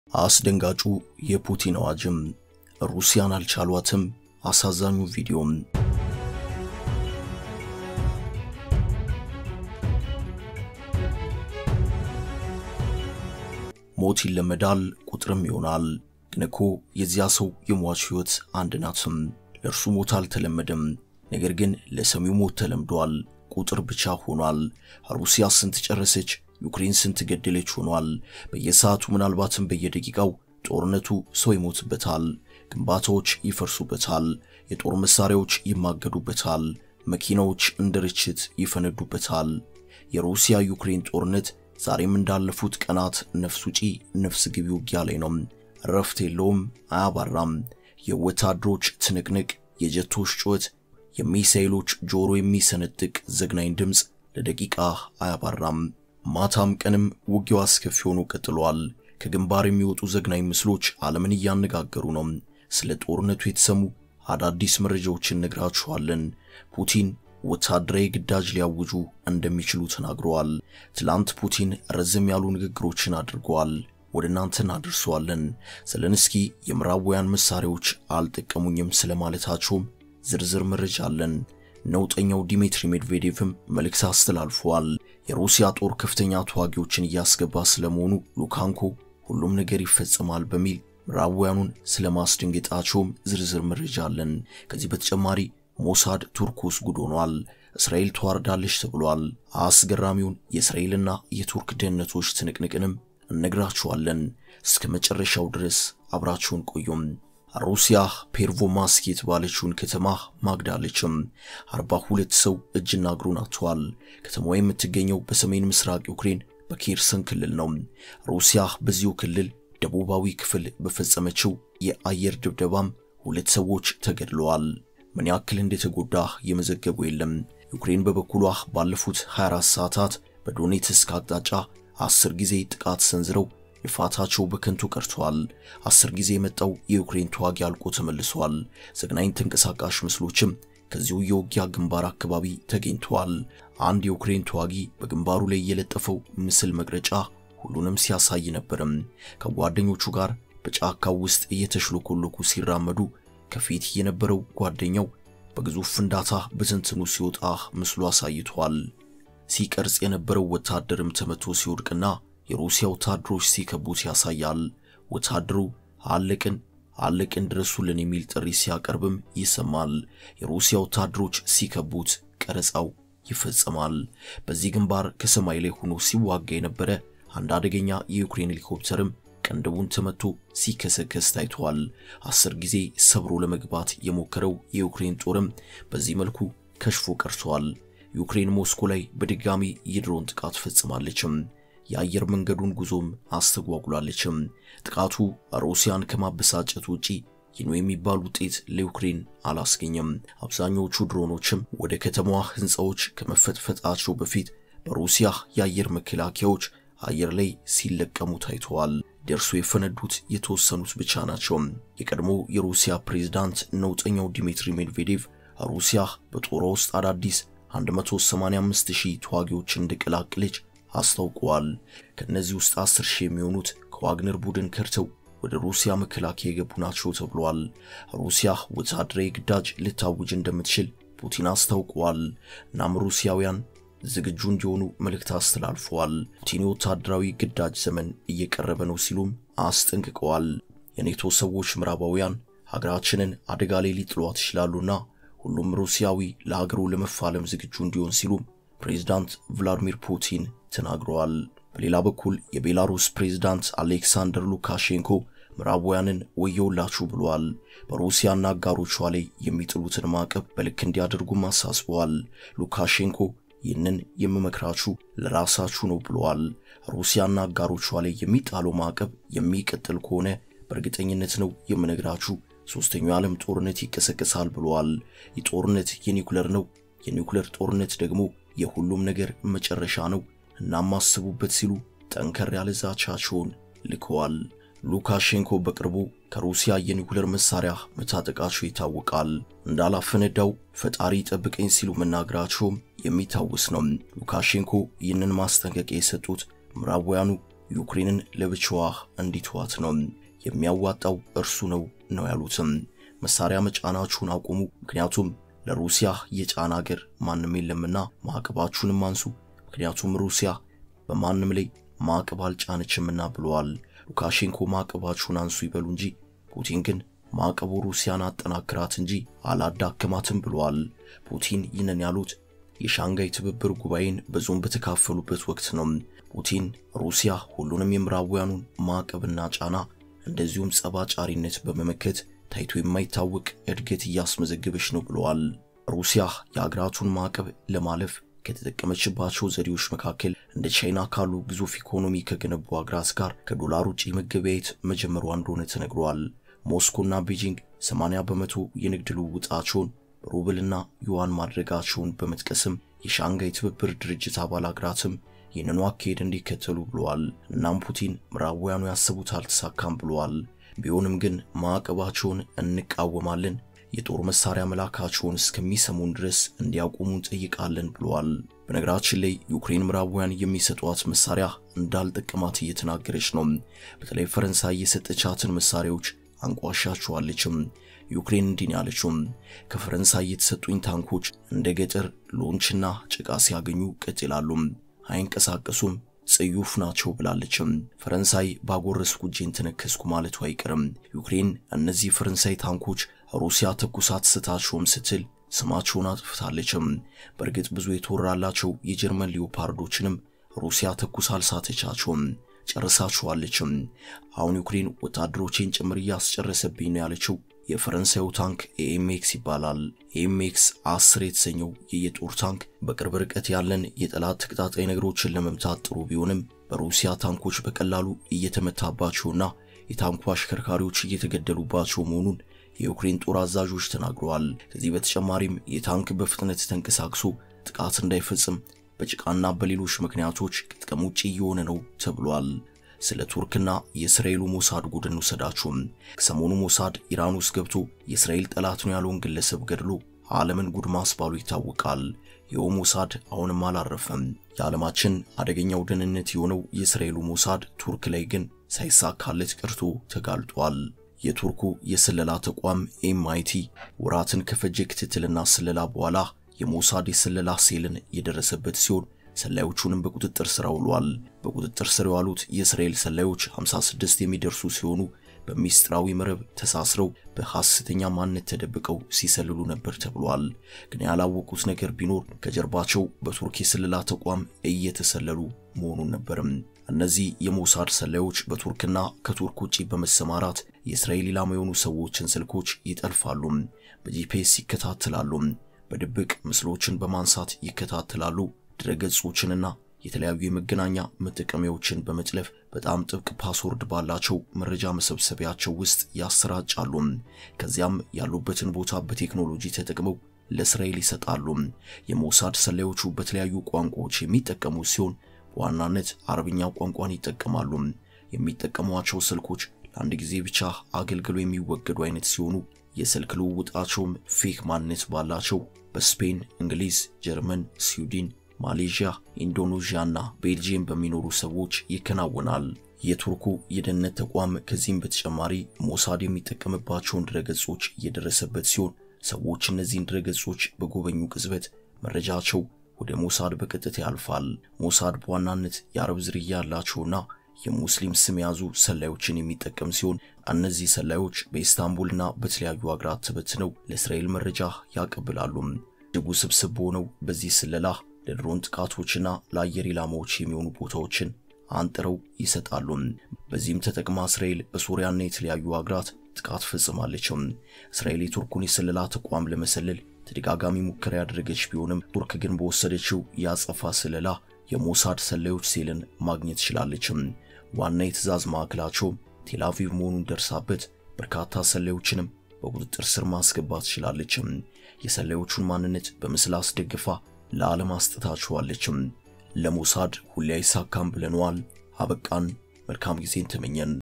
አስደንጋጩ የፑቲን አዋጅም ሩሲያን አልቻሏትም። አሳዛኙ ቪዲዮም ሞት ይለመዳል፣ ቁጥርም ይሆናል። ግን እኮ የዚያ ሰው የሟች ሕይወት አንድ ናትም። ለእርሱ ሞት አልተለመደም፣ ነገር ግን ለሰሚው ሞት ተለምዷል። ቁጥር ብቻ ሆኗል። ሩሲያ ስንት ጨረሰች፣ ዩክሬን ስንት ገደለች ሆኗል። በየሰዓቱ ምናልባትም በየደቂቃው ጦርነቱ ሰው ይሞትበታል፣ ግንባታዎች ይፈርሱበታል፣ የጦር መሳሪያዎች ይማገዱበታል፣ መኪናዎች እንደ ርችት ይፈነዱበታል። የሩሲያ ዩክሬን ጦርነት ዛሬም እንዳለፉት ቀናት ነፍስ ውጪ ነፍስ ግቢ ውጊያ ላይ ነው። እረፍት የለውም፣ አያባራም። የወታደሮች ትንቅንቅ፣ የጀቶች ጩኸት፣ የሚሳኤሎች ጆሮ የሚሰነጥቅ ዘግናኝ ድምፅ ለደቂቃ አያባራም። ማታም ቀንም ውጊያው አስከፊ ሆኖ ቀጥሏል። ከግንባር የሚወጡ ዘግናኝ ምስሎች ዓለምን እያነጋገሩ ነው። ስለ ጦርነቱ የተሰሙ አዳዲስ መረጃዎችን ነግራችኋለን። ፑቲን ወታደራዊ ግዳጅ ሊያውጁ እንደሚችሉ ተናግረዋል። ትላንት ፑቲን ረዘም ያሉ ንግግሮችን አድርገዋል። ወደ እናንተ እናደርሰዋለን። ዘለንስኪ የምዕራባውያን መሳሪያዎች አልጠቀሙኝም ስለማለታቸውም ዝርዝር መረጃ አለን። ነውጠኛው ዲሚትሪ ሜድቬዴቭም መልእክት አስተላልፈዋል። የሩሲያ ጦር ከፍተኛ ተዋጊዎችን እያስገባ ስለመሆኑ ሉካንኮ ሁሉም ነገር ይፈጸማል በሚል ምዕራባውያኑን ስለማስደንገጣቸውም ዝርዝር መረጃ አለን። ከዚህ በተጨማሪ ሞሳድ ቱርክ ውስጥ ጉድ ሆኗል። እስራኤል ተዋርዳለች ተብሏል። አስገራሚውን የእስራኤልና የቱርክ ደህንነቶች ትንቅንቅንም እነግራችኋለን። እስከ መጨረሻው ድረስ አብራችሁን ቆዩም። ሩሲያ ፔርቮማስክ የተባለችውን ከተማ ማግዳለችም። አርባ ሁለት ሰው እጅና እግሩን አጥቷል። ከተማዋ የምትገኘው በሰሜን ምስራቅ ዩክሬን በኬርሰን ክልል ነው። ሩሲያ በዚሁ ክልል ደቡባዊ ክፍል በፈጸመችው የአየር ድብደባም ሁለት ሰዎች ተገድለዋል። ምን ያክል እንደተጎዳ የመዘገቡ የለም። ዩክሬን በበኩሏ ባለፉት 24 ሰዓታት በዶኔትስክ አቅጣጫ አስር ጊዜ ጥቃት ሰንዝረው ልፋታቸው በከንቱ ቀርተዋል። አስር ጊዜ የመጣው የዩክሬን ተዋጊ አልቆ ተመልሷል። ዘግናኝ ተንቀሳቃሽ ምስሎችም ከዚሁ የውጊያ ግንባር አካባቢ ተገኝተዋል። አንድ የዩክሬን ተዋጊ በግንባሩ ላይ የለጠፈው ምስል መቅረጫ ሁሉንም ሲያሳይ ነበርም። ከጓደኞቹ ጋር በጫካው ውስጥ እየተሽሎኮሎኩ ሲራመዱ ከፊት የነበረው ጓደኛው በግዙፍ ፍንዳታ በትንትኑ ሲወጣ ምስሉ አሳይቷል። ሲቀርጽ የነበረው ወታደርም ተመቶ ሲወድቅና የሩሲያ ወታደሮች ሲከቡት ያሳያል። ወታደሩ አለቅን አለቅን ድረሱልን የሚል ጥሪ ሲያቀርብም ይሰማል። የሩሲያ ወታደሮች ሲከቡት ቀረጻው ይፈጸማል። በዚህ ግንባር ከሰማይ ላይ ሆኖ ሲዋጋ የነበረ አንድ አደገኛ የዩክሬን ሄሊኮፕተርም ቀንደቡን ተመቶ ሲከሰከስ ታይቷል። አስር ጊዜ ሰብሮ ለመግባት የሞከረው የዩክሬን ጦርም በዚህ መልኩ ከሽፎ ቀርቷል። ዩክሬን ሞስኮ ላይ በድጋሚ የድሮን ጥቃት ፈጽማለችም። የአየር መንገዱን ጉዞም አስተጓጉላለችም። ጥቃቱ ሩሲያን ከማበሳጨት ውጪ ይህ ነው የሚባል ውጤት ለዩክሬን አላስገኘም። አብዛኞቹ ድሮኖችም ወደ ከተማዋ ሕንፃዎች ከመፈጥፈጣቸው በፊት በሩሲያ የአየር መከላከያዎች አየር ላይ ሲለቀሙ ታይተዋል። ደርሶ የፈነዱት የተወሰኑት ብቻ ናቸው። የቀድሞ የሩሲያ ፕሬዝዳንት ነውጠኛው ዲሚትሪ ሜድቬዴቭ ሩሲያ በጦሯ ውስጥ አዳዲስ 185000 ተዋጊዎችን እንደቀላቀለች አስታውቀዋል። ከእነዚህ ውስጥ 10 ሺህ የሚሆኑት ከዋግነር ቡድን ከርተው ወደ ሩሲያ መከላከያ የገቡ ናቸው ተብሏል። ሩሲያ ወታደራዊ ግዳጅ ልታውጅ እንደምትችል ፑቲን አስታውቀዋል። እናም ሩሲያውያን ዝግጁ እንዲሆኑ መልእክት አስተላልፈዋል። ፑቲን የወታደራዊ ግዳጅ ዘመን እየቀረበ ነው ሲሉም አስጠንቅቀዋል። የኔቶ ሰዎች ምዕራባውያን ሀገራችንን አደጋ ላይ ሊጥሏት ይችላሉና ሁሉም ሩሲያዊ ለሀገሩ ለመፋለም ዝግጁ እንዲሆን ሲሉም ፕሬዝዳንት ቭላዲሚር ፑቲን ተናግረዋል። በሌላ በኩል የቤላሩስ ፕሬዝዳንት አሌክሳንደር ሉካሼንኮ ምዕራባውያንን ወየውላችሁ ብለዋል። በሩሲያና አጋሮቿ ላይ የሚጥሉትን ማዕቀብ በልክ እንዲያደርጉም አሳስበዋል። ሉካሼንኮ ይህንን የምመክራችሁ ለራሳችሁ ነው ብለዋል። ሩሲያና አጋሮቿ ላይ የሚጣለው ማዕቀብ የሚቀጥል ከሆነ በእርግጠኝነት ነው የምነግራችሁ ሶስተኛው የዓለም ጦርነት ይቀሰቀሳል ብለዋል። ይህ ጦርነት የኒውክለር ነው። የኒውክለር ጦርነት ደግሞ የሁሉም ነገር መጨረሻ ነው። እናም አስቡበት ሲሉ ጠንከር ያለ ዛቻቸውን ልከዋል። ሉካሼንኮ በቅርቡ ከሩሲያ የኒውክለር መሳሪያ መታጠቃቸው ይታወቃል። እንዳላፈነዳው ፈጣሪ ጠብቀኝ ሲሉ መናገራቸውም የሚታወስ ነው። ሉካሼንኮ ይህንን ማስጠንቀቂያ የሰጡት ምዕራባውያኑ ዩክሬንን ለብቻዋ እንዲተዋት ነው የሚያዋጣው እርሱ ነው ነው ያሉትም። መሳሪያ መጫናችሁን አቁሙ፣ ምክንያቱም ለሩሲያ የጫና አገር ማንም የለምና ማዕቀባችሁንም አንሱ፣ ምክንያቱም ሩሲያ በማንም ላይ ማዕቀብ አልጫነችምና ብለዋል። ሉካሼንኮ ማዕቀባችሁን አንሱ ይበሉ እንጂ ፑቲን ግን ማዕቀቡ ሩሲያን አጠናክራት እንጂ አላዳከማትም ብለዋል። ፑቲን ይህንን ያሉት የሻንጋይ ትብብር ጉባኤን በዞን በተካፈሉበት ወቅት ነው። ፑቲን ሩሲያ ሁሉንም የምዕራባውያኑን ማዕቀብና ጫና እንደዚሁም ጸባጫሪነት በመመከት ታይቶ የማይታወቅ እድገት እያስመዘገበች ነው ብለዋል። ሩሲያ የአገራቱን ማዕቀብ ለማለፍ ከተጠቀመችባቸው ዘዴዎች መካከል እንደ ቻይና ካሉ ግዙፍ ኢኮኖሚ ከገነቡ አገራት ጋር ከዶላር ውጪ መገበያየት መጀመሯ እንደሆነ ተነግሯል። ሞስኮና ቤጂንግ 80 በመቶ የንግድ ልውውጣቸውን ሩብልና ዩዋን ማድረጋቸውን በመጥቀስም የሻንጋይ ትብብር ድርጅት አባል አገራትም ይህንኑ አካሄድ እንዲከተሉ ብለዋል። እናም ፑቲን ምዕራባውያኑ ያሰቡት አልተሳካም ብለዋል። ቢሆንም ግን ማዕቀባቸውን እንቃወማለን፣ የጦር መሳሪያ መላካቸውን እስከሚሰሙን ድረስ እንዲያቆሙ እንጠይቃለን ብለዋል። በነገራችን ላይ ዩክሬን ምዕራባውያን የሚሰጧት መሳሪያ እንዳልጠቀማት እየተናገረች ነው። በተለይ ፈረንሳይ የሰጠቻትን መሳሪያዎች አንቋሻቸዋለችም። ዩክሬን እንዲህ ያለችውም ከፈረንሳይ የተሰጡኝ ታንኮች እንደ ገጠር ሎንችና ጭቃ ሲያገኙ ቀጥ ይላሉ፣ አይንቀሳቀሱም፣ ጽዩፍ ናቸው ብላለችም። ፈረንሳይ ባጎረስኩ እጄን ተነከስኩ ማለቱ አይቀርም። ዩክሬን እነዚህ ፈረንሳይ ታንኮች ሩሲያ ተኩሳት ስታቸውም ስትል ስማቸውን አጥፍታለችም። በእርግጥ ብዙ የተወራላቸው የጀርመን ሊዮፓርዶችንም ሩሲያ ተኩሳ አልሳተቻቸውም ጨርሳችኋለችም። አሁን ዩክሬን ወታደሮቼን ጭምር እያስጨረሰብኝ ነው ያለችው የፈረንሳዩ ታንክ ኤኤምኤክስ ይባላል። ኤኤምኤክስ አስር የተሰኘው የየጦር ታንክ በቅርብ ርቀት ያለን የጠላት ተቀጣጣይ ነገሮችን ለመምታት ጥሩ ቢሆንም በሩሲያ ታንኮች በቀላሉ እየተመታባቸውና የታንኩ አሽከርካሪዎች እየተገደሉባቸው መሆኑን የዩክሬን ጦር አዛዦች ተናግረዋል። ከዚህ በተጨማሪም የታንክ በፍጥነት ተንቀሳቅሶ ጥቃት እንዳይፈጽም በጭቃና በሌሎች ምክንያቶች ከጥቅም ውጭ እየሆነ ነው ተብሏል። ስለ ቱርክና የእስራኤሉ ሞሳድ ጉድን ውሰዳችሁም። ከሰሞኑ ሞሳድ ኢራን ውስጥ ገብቶ የእስራኤል ጠላት ነው ያለውን ግለሰብ ገድሎ ዓለምን ጉድ ማስባሉ ይታወቃል። ይኸው ሞሳድ አሁንም አላረፈም። የዓለማችን አደገኛው ደህንነት የሆነው የእስራኤሉ ሞሳድ ቱርክ ላይ ግን ሳይሳካለት ቀርቶ ተጋልጧል። የቱርኩ የስለላ ተቋም ኤምአይቲ ወራትን ከፈጀ ክትትልና ስለላ በኋላ የሞሳድ የስለላ ሴልን የደረሰበት ሲሆን ሰላዮቹንም በቁጥጥር ስር አውሏል። በቁጥጥር ስር የዋሉት የእስራኤል ሰላዮች 56 የሚደርሱ ሲሆኑ በሚስጥራዊ መረብ ተሳስረው በሐሰተኛ ማንነት ተደብቀው ሲሰልሉ ነበር ተብሏል። ግን ያላወቁት ነገር ቢኖር ከጀርባቸው በቱርክ የስለላ ተቋም እየተሰለሉ መሆኑን ነበርም። እነዚህ የሞሳድ ሰላዮች በቱርክና ከቱርክ ውጪ በመሰማራት የእስራኤል ኢላማ የሆኑ ሰዎችን ስልኮች ይጠልፋሉ፣ በጂፒኤስ ይከታተላሉ፣ በድብቅ ምስሎችን በማንሳት ይከታተላሉ ድረገጾችንና የተለያዩ የመገናኛ መጠቀሚያዎችን በመጥለፍ በጣም ጥብቅ ፓስወርድ ባላቸው መረጃ መሰብሰቢያቸው ውስጥ ያሰራጫሉ። ከዚያም ያሉበትን ቦታ በቴክኖሎጂ ተጠቅመው ለእስራኤል ይሰጣሉ። የሞሳድ ሰላዮቹ በተለያዩ ቋንቋዎች የሚጠቀሙ ሲሆን በዋናነት አረብኛ ቋንቋን ይጠቀማሉ። የሚጠቀሟቸው ስልኮች ለአንድ ጊዜ ብቻ አገልግሎ የሚወገዱ አይነት ሲሆኑ የስልክ ልውውጣቸውም ፌክ ማንነት ባላቸው በስፔን፣ እንግሊዝ፣ ጀርመን፣ ስዊድን ማሌዥያ፣ ኢንዶኔዥያ እና ቤልጂየም በሚኖሩ ሰዎች ይከናወናል። የቱርኩ የደህንነት ተቋም ከዚህም በተጨማሪ ሞሳድ የሚጠቀምባቸውን ድረገጾች እየደረሰበት ሲሆን ሰዎች እነዚህን ድረገጾች በጎበኙ ቅጽበት መረጃቸው ወደ ሞሳድ በቀጥታ ያልፋል። ሞሳድ በዋናነት የአረብ ዝርያ ያላቸውና የሙስሊም ስም የያዙ ሰላዮችን የሚጠቀም ሲሆን እነዚህ ሰላዮች በኢስታንቡልና በተለያዩ አገራት ተበትነው ለእስራኤል መረጃ ያቀብላሉ። እጅግ ውስብስብ በሆነው በዚህ ስለላ ለድሮን ጥቃቶችና ለአየር ኢላማዎች የሚሆኑ ቦታዎችን አንጥረው ይሰጣሉ። በዚህም ተጠቅማ እስራኤል በሶሪያና የተለያዩ አገራት ጥቃት ፈጽማለችም። እስራኤል የቱርኩን የስለላ ተቋም ለመሰለል ተደጋጋሚ ሙከራ ያደረገች ቢሆንም ቱርክ ግን በወሰደችው የአጸፋ ስለላ የሞሳድ ሰላዮች ሴልን ማግኘት ችላለችም። ዋና የትዕዛዝ ማዕከላቸው ቴልአቪቭ መሆኑን ደርሳበት በርካታ ሰላዮችንም በቁጥጥር ስር ማስገባት ችላለችም። የሰላዮቹን ማንነት በምስል አስደግፋ ለዓለም አስጥታችኋለችም። ለሞሳድ ሁሌ አይሳካም ብለነዋል። አበቃን። መልካም ጊዜን ተመኘን።